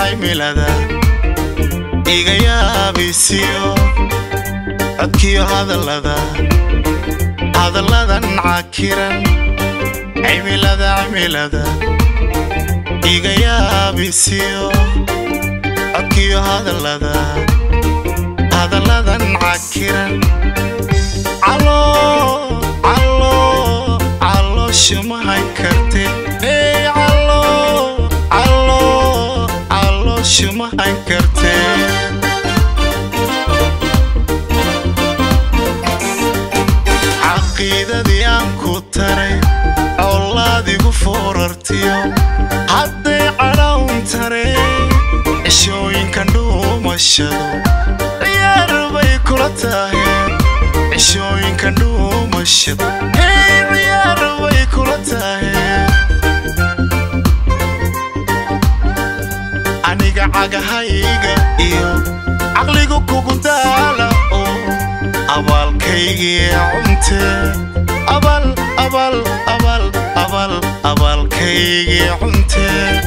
cimilada iga yaabisiyo codkiyo hadallada hadalladan cakiran cimilada cimilada iga yaabisiyo codkiyo hadallada hadalladan cakiran calo calo calooshamahan karte hey calo calo calooshamahan karte caqiidadii aan ku taray colaadigu foorartiyo hadday cadhawn taray cishooyinkan dhuumashado ciyaar bay kula tahay cishooyinkan dhuumashado hey ciyaar bay kula tahay aniga cagahayga iyo caqligu kugu daala oo abaalkaygii cunte abal abal abal abal abaalkaygii cunte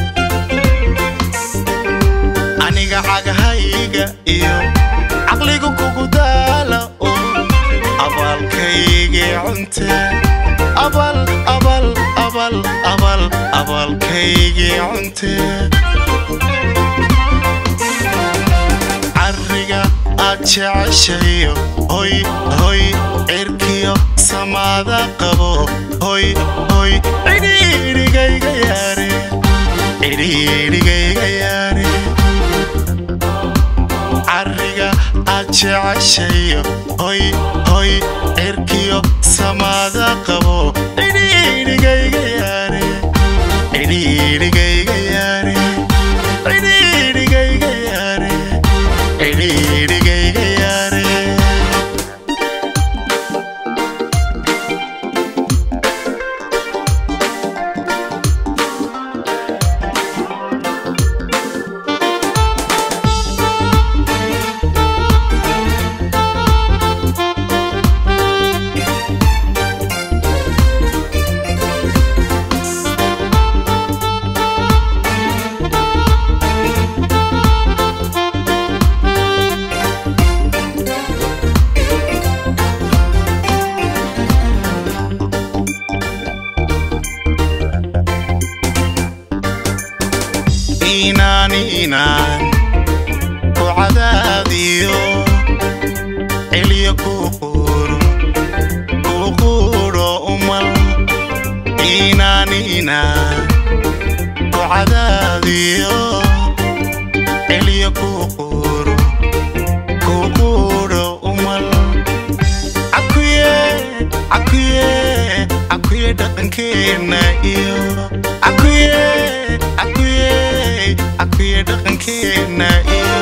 aniga cagahayga iyo caqligu kugu daala oo abaalkaygii cunte abal abal abal abal abaalkaygii cunte cariga aad jeceshayo hoy hoy cirkiyo samaada qabo hoy hoy cidhiidhigayga yaare cidhiidhigayga yaare cariga aad jeceshayo hoy hoy cirkiyo samaada qabo cidhiidhigayga yaare cidhiidhigayga yaare cidhiidhigayga yaare cidhiidhigayga yaare inaan inaan ku cadaadiyo celiyo ku quuro ku quudho umal inaan inaan ku cadaadiyo celiyo ku quuro ku quudho umal cakuye cakuye cakuye dhaqankeenna iyo cakuye cakuye cakuye dhaqankeenna iyo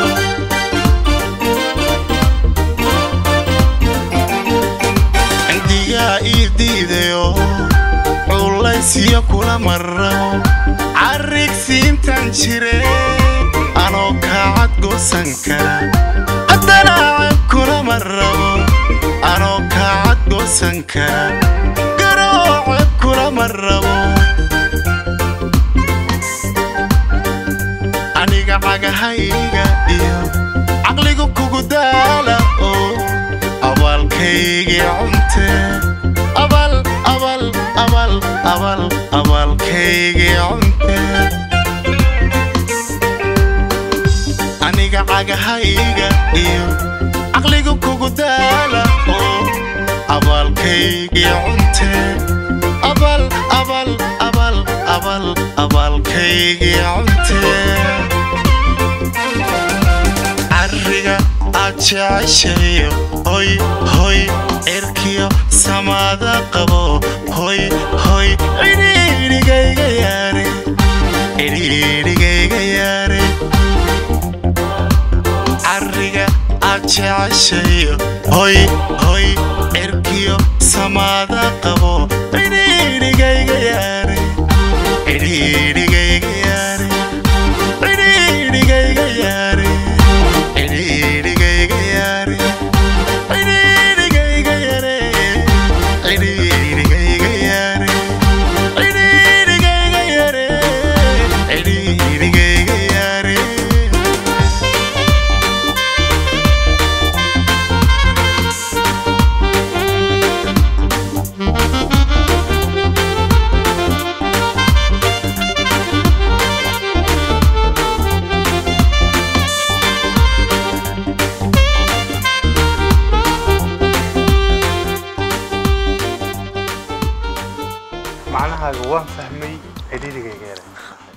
andigaa ii diidayo culaysiyo kula marrabo carrigsiintan jire anoo kaacad goosan kara haddana ceeb kula marrabo anoo kaacad goosan kara garoo ceeb kula marrabo aniga cagahayga iyo caqligu kugu daala oo abaalkaygii cunte abal abal abal abal abaalkaygii cunte aniga cagahayga iyo caqligu kugu daala oo abaalkaygii cunte abal abal abal abal abaalkaygii cunte cariga aad jeceshayo hoy hoy cirkiyo samaada qabo hoy hoy cidhiidhigayga yaare cidhiidhigayga yaare cariga aad jeceshayo hoy hoy cirkiyo samaada qabo cidhiidhigayga yaare cidhiidhigayga yaare cidhiidhigayga yaare cidhiidhigayga yaare cidhiidhigayga yaare cidhiidhigayga yaare cidhiidhigayga yaare cidhiidhigayga yaare cidhiidhigayga yaray